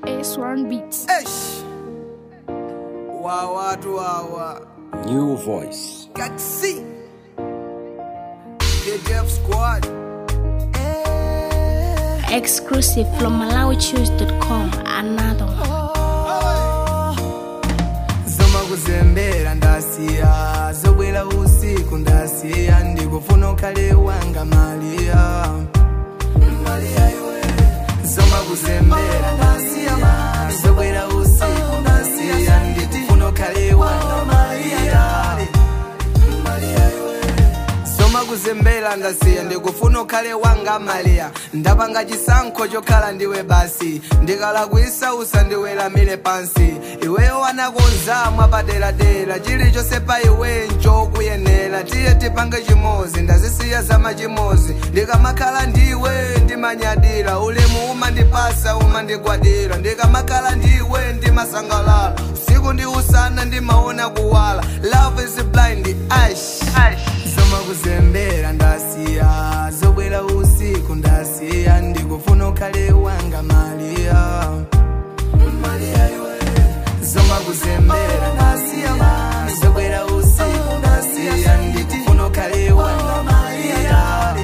S1 Beats. Eish. Wa watu hawa New voice. Gaxi KDF squad Eh. Exclusive from MalawiChoose.com. Another one. zoma kuzembera ndasiya zobwera usiku ndasiya ndikufuna ukhale wanga maliya Maliya iwe. zoma kuzembera ndasiya zobwera usiku ndasiya ndikufuna ukhale wanga maliya Maliya iwe. soma kuzembera ndasiya ndikufuna ukhale wanga maliya ndapanga chisankho chokhala ndiwe basi ndikalakwisa usandiweramire pansi iweyo wanakonza mwapaderadera chilichonse pa iwe nchokuyenera tiye tipange chimozi ndazisiya zama chimozi ndikamakhala ndiwe ndimanyadira ulemu umandipasa umandigwadira ndikamakhala ndiwe ndimasangalala usiku ndi usana ndimaona kuwala love is blind ash, ash. zoma kuzembera ndasiya zobwera usiku ndasiya ndikufuna ukhale wanga maliya Maliya iwe. zoma kuzembera ndasiya zobwera usiku ndasiya ndikufuna ukhale wanga maliya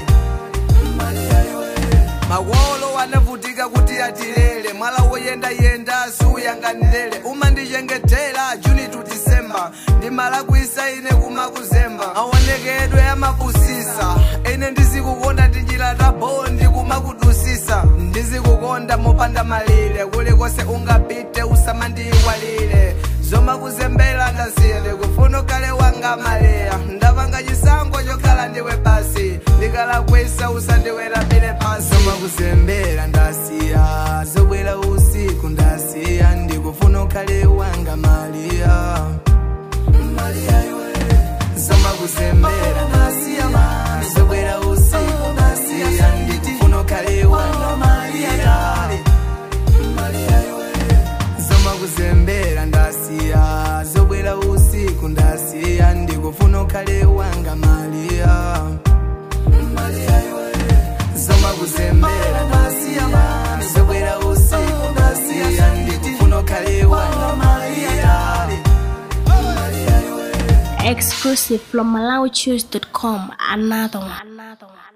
Maliya iwe. makolo anavutika kuti atilele mwala woyendayenda siuyanganilele umandichengetera juni to december ndimalakwisa ine kumakuzemba aonekedwe amapusisa ine ndizikukonda tinjira tabo ndikumakudusisa ndizikukonda mopanda malire kulikonse ungapite usamandiyiwalire zomakuzembera ndasiya ndikufuna ukhale wanga maliya ndapanga chisankho chokhala ndiwe basi ndikalakwisa usandiweramire pasi zomakuzembera ndasiya zobwera usiku ndasiya ndikufuna ukhale wanga maliya Maliya iwe. zomakuzembera ndasiya zobwera usiku ndasiya ndikufuna ukhale wanga maliya Maliya iwe. zoma kuzembera ndasiya zobwera usiku ndasiya ndikufuna ukhale wanga maliya Maliya iwe. zoma kuzembera ndasiya zobwera usiku ndasiya ndikufuna ukhale wanga maliya Maliya iwe. Exclusive from MalawiChoose.com. Another one. Another one.